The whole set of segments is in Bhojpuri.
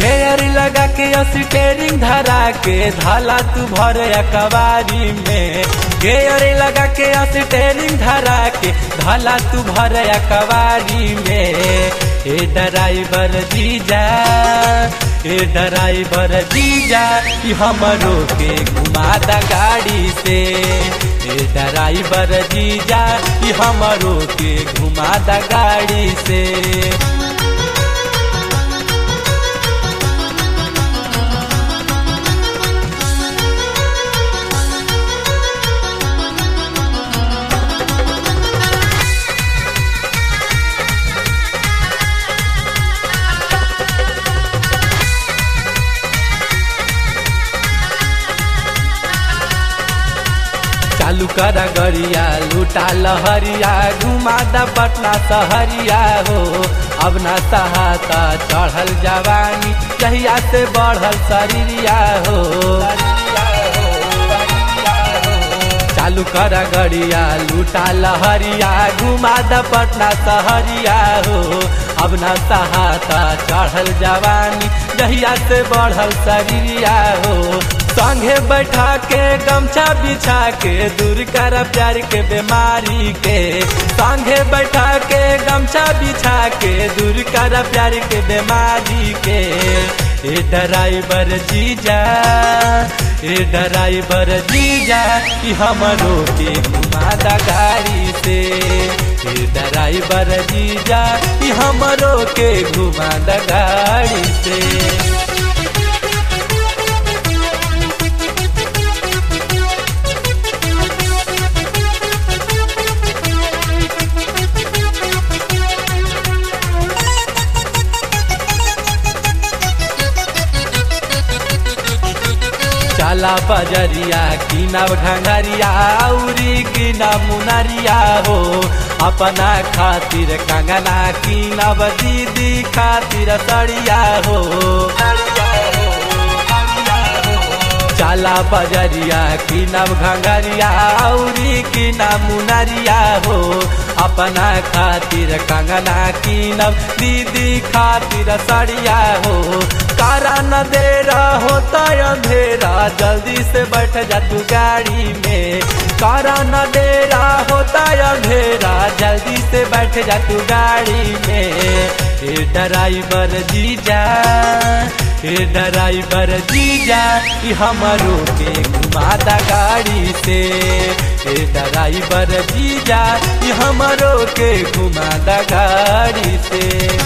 गेयर लगा के स्टेरिंग धरा के धाला तू भर कवारी में गेयर लगा के स्टेरिंग धरा के धाला तू भर कवारी में ए ड्राइवर जीजा ए ड्राइवर जीजा ई हमरो के घुमा दा गाड़ी से ए ड्राइवर जीजा ई हमरो के घुमा दा गाड़ी से चालू कर गरिया लूटा लहरिया घुमा द पटना सहरिया हो अब न सहाता चढ़ल जवानी जहिया से बढ़ल शरीरिया हो चालू कर गरिया लूटा लहरिया घुमा द पटना सहरिया हो अब न सहाता चढ़ल जवानी जहिया से बढ़ल शरीरिया हो संगे बैठा के गमछा बिछा के दूर कर प्यार के बीमारी के संगे बैठा के गमछा बिछा के दूर कर प्यार के बीमारी के ए ड्राइवर जीजा ए ड्राइवर जीजा ई हमरो के घुमा दा गाड़ी से ए ड्राइवर जीजा ई हमरो के घुमा दा गाड़ी से चला बजरिया किनब घंगरिया औरी किना मुनरिया हो अपना खातिर कंगना किनब दीदी खातिर सड़िया हो चला बजरिया किनब घंगरिया औरी किना मुनरिया हो अपना खातिर कंगना किनब दीदी खातिर सड़िया हो कारा न दे होता अंधेरा जल्दी से बैठ जा तू गाड़ी में कारा न दे होता अंधेरा जल्दी से बैठ जा तू गाड़ी में ए ड्राइवर जीजा ए ड्राइवर जीजा ई हमरो के घुमा दा गाड़ी से ए ड्राइवर जीजा ई हमरो के घुमा दा गाड़ी से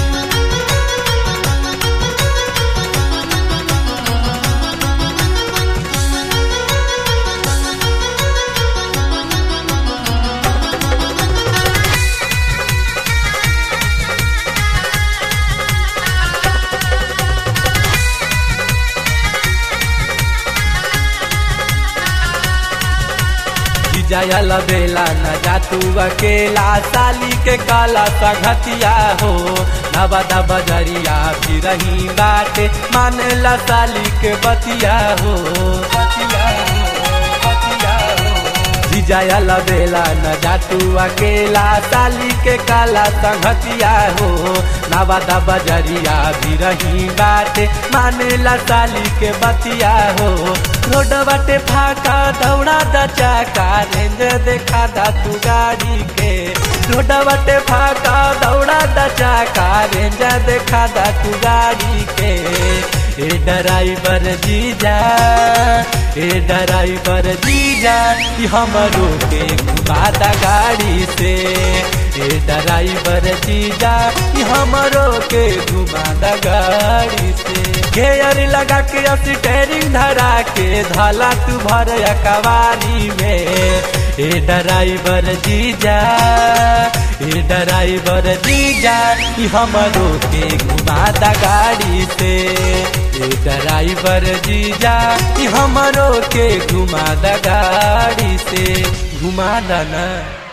जायल बेला न जातू अकेला साली के काला सघतिया हो नबदा बजरिया फिर रही बाटे मानेला साली के बतिया हो बतिया हो बतिया हो जायल बेला न जातू अकेला साली के काला संघतिया हो नवादा बजरिया भी रही बाटे मानेला साली के बतिया हो रोड बाटे फाका दौड़ा द चाका रेंज देखा दा तू गाड़ी के रोड बाटे फाका दौड़ा द चाका रेंज देखा दा तू गाड़ी के ए ड्राइवर जीजा ए ड्राइवर जीजा ई हमरो के घुमा दा गाड़ी से ए ड्राइवर जीजा ई हमरो के घुमा दा गाड़ी से घेयर लगा के स्टेरिंग धरा के धाला तू भर कवारी में ए ड्राइवर जीजा ए ड्राइवर जीजा ई हमरो के घुमा दा गाड़ी से ए ड्राइवर जीजा ई हमरो के घुमा दा गाड़ी से घुमा दा ना